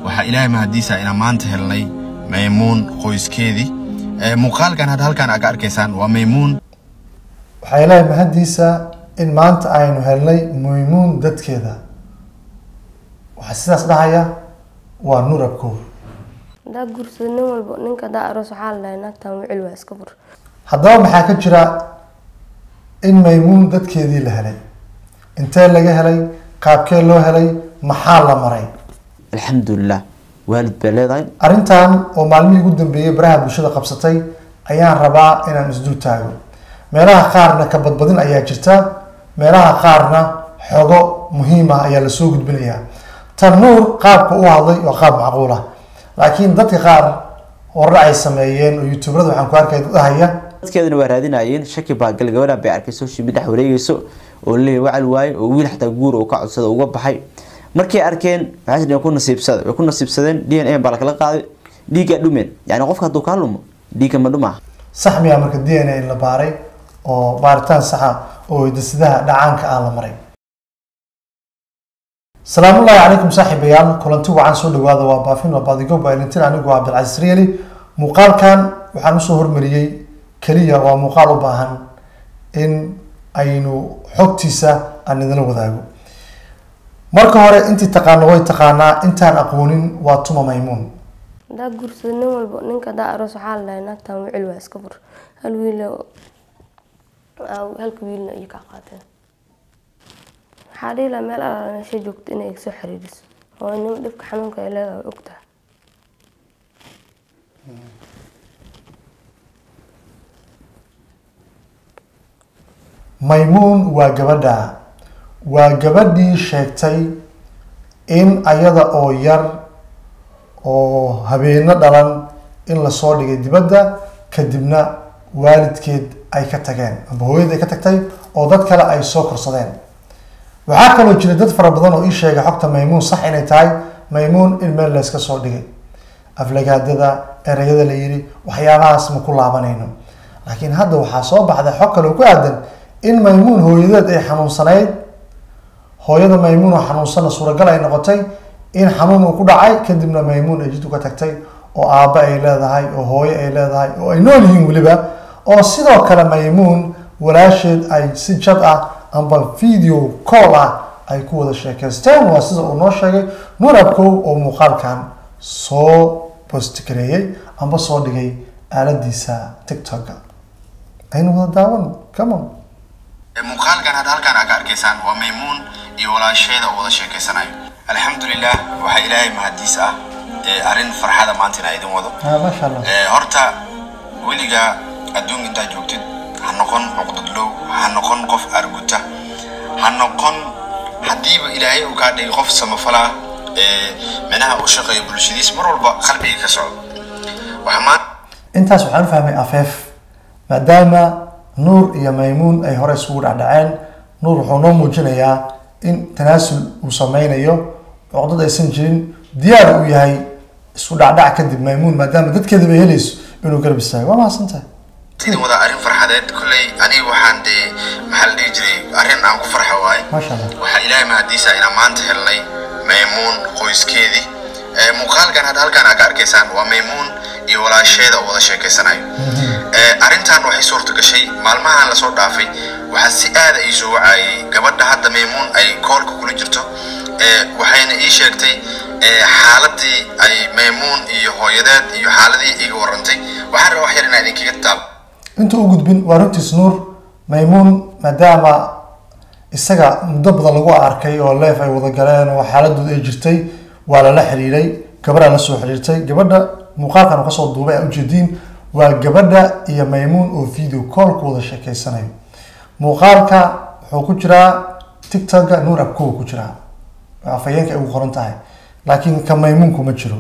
waxaa ilaahay mahadiisa inaan maanta helnay maymuun qoyskeedii muuqaalkan hadda halkaan aad ka arkaysaan waa maymuun waxaa ilaahay mahadiisa in maanta aynu helnay maymuun dadkeeda waxaa sidaas dhahaya waa nuur abkow hadaa guursado nin walba ninka hadaa aroos waxaa la dhahay naagtan wicil waa iska fur haddaba maxaa ka jira in maymuun dadkeedii la helay intee laga helay qaabkee loo helay maxaa la maray alxamdulilah waalid bay leedahay arrintan oo maalmihii ugu dambeeyey baraha bulshada qabsatay ayaan rabaa inaan isdul taago meelaha qaarna ka badbadin ayaa jirta meelaha qaarna xogo muhiim ah ayaa lasoo gudbinayaa tan nuur qaabka u hadlay waa qaab macquul ah laakiin dadka qaar horar ay sameeyeen oo youtuberada waxaan ku arkay dad ahaya dadkeedana waa raadinayeen shaki baa gal gabadhan bay arkay social media dhex wareegeyso oo leeyahay wacal waaye oo wiil xataa guur uu ka codsada uga baxay markay arkeen waxay tidheen ku nasiibsada way ku nasiibsadeen d n a baa lakala qaaday dhiiggaa dhumeen yani qofka hadduu kaa lumo dhiigga ma dhumaa sax miyaa marka d n a la baaray oo baaritaan saxa oo hidasidaha dhacaanka ah la maray salaamullaahi calaykum saaxiibayaal kulanti wacan soo dhawaada waa baafin waa baadigo baalintin anigu waa cabdilcasiis rieli muuqaalkan waxaan usoo hormariyey keliya waa muuqaal u baahan in aynu xogtiisa aan idinla wadaago marka hore intii taqaano way taqaanaa intaan aqoonin waa tuma maymuun hadaa guursado nin walba ninka hadaa aroos waxaa la dhahay naagtan wicil waa iska fur hal wiil halka wiilna iyo kaa qaateen waxaa dhihi lahaa meel alaala meesha joogto inay soo xiriiriso oo inima dhibka xanuunka ay leedahay way ogtahay maymuun waa gabadha waa gabadhii sheegtay in ayada oo yar oo habeeno dhalan in lasoo dhigay dibadda kadibna waalidkeed ay ka tageen amba hooyada ay ka tagtay oo dad kale ay soo korsadeen waxaa kaloo jira dad fara badan oo ii sheegay xogta maymuun sax inay tahay maymuun in meel layska soo dhigay aflagaadada ereyada la yiri waxyaabahaas ma ku laabanayno laakiin hadda waxaa soo baxday xog kale oo ku aadan in maymuun hooyadeed ay xanuunsanayd hooyada maymuun oo xanuunsana suuragal ay noqotay in xanuun uu ku dhacay kadibna maymuun ay jidku ka tagtay oo aabba ay leedahay oo hooyo ay leedahay oo ay nool yihiin weliba oo sidoo kale maymuun walaasheed ay si jad ah amba video call ah ay ku wada sheekaysteen waa sida uu noo sheegay nuur abkow oo muuqaalkan soo postgareeyey amba soo dhigay aaladiisa tiktoka aynu wada daawan come on muuqaalkan hadda halkaan aad ka arkaysaan waa maymuun iyo walaasheeda oo wada sheekaysanayo alxamdulilah waxaa ilaahay mahadiis ah arrin farxada maanta inaa idin wado Ah, maasha allah horta weligaa adduun intaad joogtid ha noqon cuqdadlow ha noqon qof arguta ha noqon haddiiba ilaahay uu kaa dhigay qof samafala ah ee micnaha u shaqeeya bulshadiis mar walba qalbiga ka socdo waxaa maanta intaas waxaan u fahmay afeef maadaama nuur iyo maymuun ay hore isugu dhacdhaceen nuur wuxuu noo muujinayaa in tanaasul uu sameynayo cuqdad aysan jirin diyaar uu yahay isku dhacdhac kadib maymuun maadaama dadkeedaba helayso inuu garab istaago waa mahadsantahay idin wada arrin farxadeed kolley aniga waxaan dee maxaa la dhihi jiray arrin aan ku farxa waaye maasha allah waxaa ilaahay mahadiisa inaan maanta helnay maymuun qoyskeedii Ee, muuqaalkan hadda halkaan aad ka arkaysaan waa maymuun iyo walaasheeda oo wada sheekaysanayo Ee, arrintan waxay suurta gashay maalmahan lasoo dhaafay waxaa si aada ii soo wacayay gabadha hadda maymuun ay koolka kula jirto Ee, waxayna ii sheegtay ee, xaaladii ay maymuun iyo hooyadeed iyo xaaladii iga warantay waxaan rabaa wax yar inaan idinkaga taab inta u gudbin waa runtiis nuur maymuun maadaama isaga muddo badan lagu arkay oo leef ay wada galeen oo xaaladooda ay jirtay waa lala xiriiray gabadhaa la soo xiriirtay gabadha muuqaalkan uu kasoo duubay aa ujeediin waa gabadha iyo maymuun oo video call ku wada sheekeysanayo muuqaalka wuxuu ku jiraa tiktoka nuur abkow ku jiraa afhayeenka ay ugu qoran tahay laakiin ka maymuunku ma jiro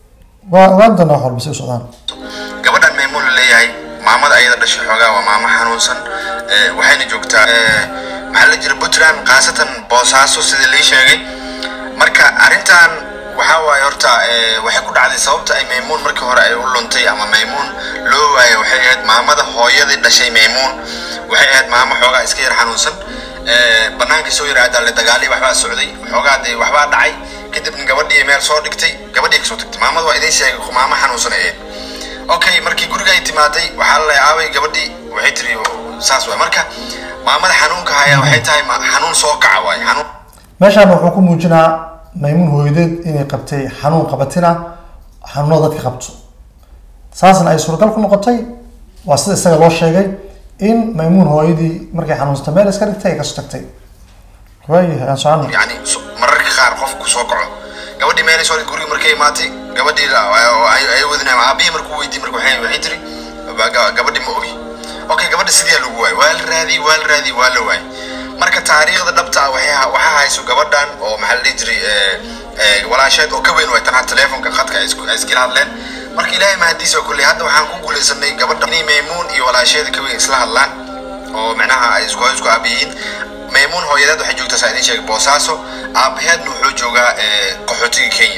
waa ogaan doonaa wax walba si u socdaan gabadhan maymuun la leeyahay maamada ayada dhashay xoogaa waa maamo xanuunsan ee, waxayna joogtaa ee, maxaa la jira puntland khaasatan boosaaso sida lii sheegay marka arrintan waxaa waaye horta ee, waxay ku dhacday sababta ay maymuun markii hore ay u luntay ama maymuun loo waayay waxay ahayd maamada hooyadii dhashay maymuun waxay ahayd maamo xoogaa iska yar xanuunsan ee, bannaankii soo yaraada le dagaalii waxbaa socday xoogaa dee waxbaa dhacay kadibna gabadhii meel soo dhigtay gabadhii kasoo tagtay maamada waa idin sheegay maamo xanuunsan ahayd okay markii guriga ay timaaday waxaa la leeyahay aabay gabadhii waxay tiri saas waay marka maamada xanuunka haya waxay tahay ma- xanuun soo kaca waay xanuun meeshaan wuxuu ku muujinaa maymuun hooyadeed inay qabtay xanuun qabatina xanuunada dadka qabto saasna ay suuragal ku noqotay waa sida isaga loo sheegay in maymuun hooyadii markay xanuunsatay meel iska dhigtay ay kasoo tagtay waayahay aan socono yani so- mararka qaar qofku soo kaco gabadhii meelay soo guriga markay imaatay gabadhii la- oo ay ay wadinay aabihii markuu weydiiyey marka waxay waxay tiri "Ba- ga- gabadhii ma ogi okay gabadha sidee lagu waayay waa la raadiyey waa la raadiyey waa la waayay marka taariikhda dhabta ah waxay ha- waxaa hayso gabadhan oo maxaa la dhihi jiray eh, eh, walaasheed oo ka weyn way tan hadda telefonka khadka ay isku- ay iskala hadleen marka ilaahay mahadiisa oo kulley hadda waxaan ku guuleysanay gabadha ni maymuun iyo walaasheeda ka weyn isla hadlaan oo micnaha ay isku isku aabiyiin maymuun hooyadeed waxay joogtaa saa idin sheegay boosaaso aabaheedna wuxuu joogaa eh, qaxootiga kenya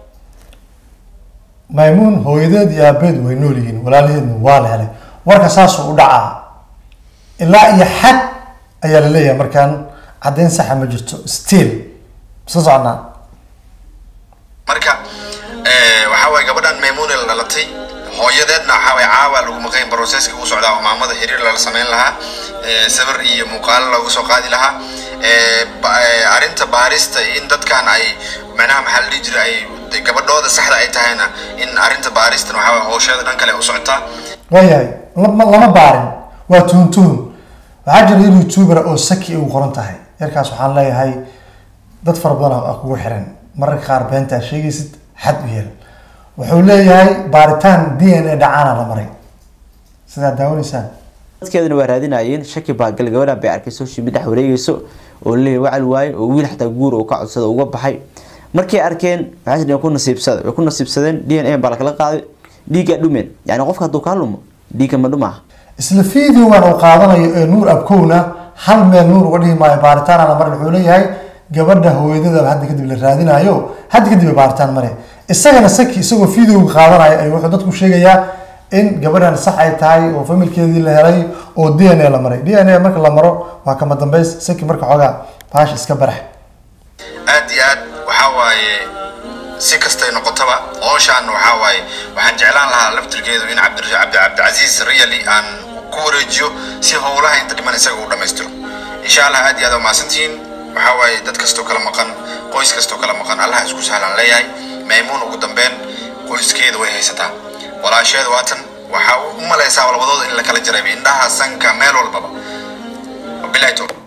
maymuun hooyadeed iyo aabeed way nool yihiin walaalaheedna waa la helay warka saasuu u dhacaa ilaa iyo xad ayaa la leeyahay markaan caddayn saxa ma jirto still isla soconaa marka eh, waxaa waaye gabadhan maymuun la dhalatay hooyadeedna waxaa waaye caawa lagu maqayn broseska uu socdaa oo maamada xiriir lala samayn lahaa eh, sawir iyo muuqaalo loogu soo qaadi lahaa eh, ba- eh, arrinta baarista in dadkan ay macnaha maxaa la dhihi jiray ay de gabadhooda saxda ay tahayna in arrinta baaristan waxaa waaye howsheeda dhan kale u socotaa waayahay lama lama baarin waa tuhun tuhun waxaa jira yar youtuber oo saki ay ugu qoran tahay yarkaas waxaan leeyahay dad fara badan aa kugu xiran mararka qaar beentaa sheegaysid xad u yeel wuxuu leeyahay baaritaan d n a dhacaana la maray sidaa daawanaysaan dadkeeduna waa raadinayeen shaki baa gal gabadhan bay arkay social media dhex wareegayso oo leeyahay wacal waaye oo wiil xataa guur uu ka codsada uga baxay markay arkeen waxay tidheen ku nasiibsada way ku nasiibsadeen d n a baa lakala qaaday dhiigga dhumeen yani qofka hadduu kaa lumo dhiigga ma dhumaa isla videogan uu qaadanayo ee nuur abkowna hal meel nuur uga dhihi maayo baaritaan aan la marin wuxuu leeyahay gabadha hooyadada hadda kadib la raadinayo hadda kadib ay baaritaan mare isagana saki isagoo videoga qaadanaya ay wuxuu dadku sheegayaa in gabadhan sax ay tahay oo familkeedii la helay oo d n a la maray d n a marka la maro waa kama dambeys saki marka xoogaa baash iska barax aad iyo aad waxaa waaye si kastay noqotaba howshaan waxaa waaye waxaan jeclaan lahaa laftirkeedu in cabdi cabdi cabdicasiis really aan ku wareejiyo si howlaha inta dhiman isaga uu dhammaystiro insha allah aad iyo aad waa mahadsantihiin waxaa waaye dad kastoo kala maqan qoys kastoo kala maqan allah isku sahlan leeyahay maymuun ugu dambeyn qoyskeeda way haysataa walaasheeda waatan waxaa u malaysaa labadooda in la kala jaray indhaha sanka meel walbaba bilahi tawfiiq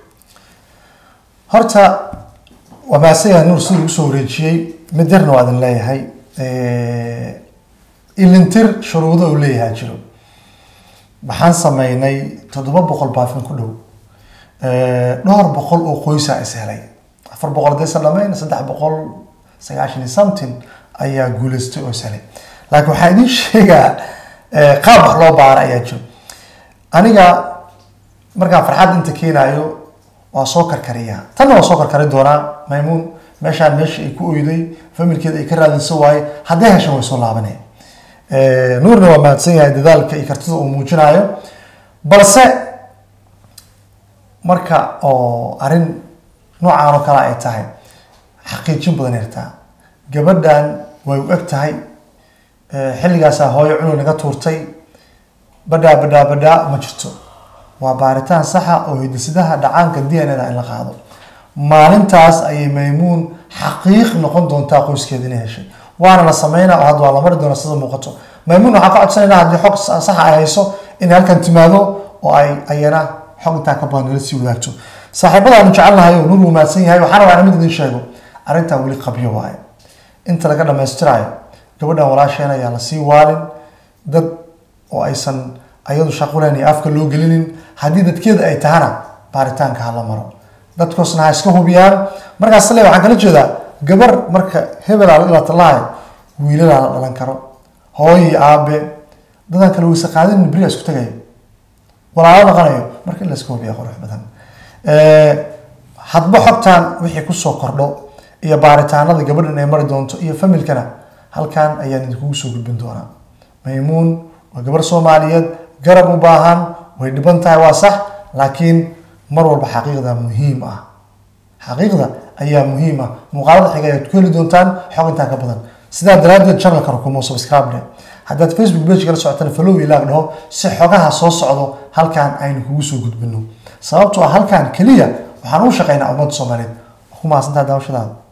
horta waa maasaya nuur siduu usoo wareejiyey mid yarna waa idin leeyahay ilintir shuruudo uu leeyahay jiro waxaan sameynay toddoba boqol baafin ku dhow dhowr boqol oo qoysa is helay afar boqol haddaysan dhamayn saddex boqol sagaashan iyo something ayaa guuleystay oo is helay laakiin waxaa idiin sheegaa qaab wax loo baara ayaa jiro aniga markaan farxad inta keenayo waa soo karkariyaa tanna waa soo karkari doonaa maymuun meeshaan meesha ay ku oyday familkeeda ay ka raadinso waaye hadday heshan way soo laabaneen nuurna waa mahadsan yahay dadaalka iyo kartida uu muujinayo balse marka oo arrin noocaan oo kale ay tahay xaqiijin badan yartaa gabadhan way u eg tahay xilligaasaa hooyo cunug naga tuurtay badhaa badhaa badhaa ma jirto waa baaritaan saxa oo hidisidaha dhacaanka d n a in la qaado maalintaas ayay maymuun xaqiiq noqon doontaa qoyskeeda inay heshay waana la sameynaa oo hadda waa la mari doona sida muuqato maymuun waxaan ka codsanaynaa haddii xog saxa ay hayso inay halkan timaado oo ay ayana xog intaa ka badan nala sii wadaagto saaxiibadaanu jecelnahay oo nuur wuu mahadsan yahay waxaan rabaa mid idin sheego arrintan weli qabyo waaye inta laga dhamaystirayo gabadhan walaasheen ayaa lasii waalin dad oo aysan ayadu shaqulen iyo afka loo gelinin haddii dadkeeda ay tahana baaritaanka hala maro dadkoosna ha iska hubiyaan markaas le waxaan kala jeedaa gabar marka hebelaa la dhilatalahay wiilalaa la dhalan karo hooyo iyo aabe dadaan kale weyse qaadin beriya isku tagayo walaalo dhaqanayo marka in la iska hubiya qurux badan hadba xogtaan wixii kusoo kordho iyo baaritaanada gabadhan ay mari doonto iyo familkana halkan ayaan idinkugu soo gudbin doonaa maymuun waa gabar soomaaliyeed garab u baahan way dhiban tahay waa sax laakiin mar walba xaqiiqda muhiim ah xaqiiqda ayaa muhiim ah muuqaalada xiga ayaad ku heli doontaan xog intaa ka badan sidaa daraaddeed channelka rukumo subscribe dhe haddaad facebook page kala socotana follow ilaag dhaho si xogaha soo socdo halkaan aynu kugu soo gudbino sababtoo ah halkaan keliya waxaan u shaqaynaa ummadda soomaaliyeed ku mahadsantaha daawashadaada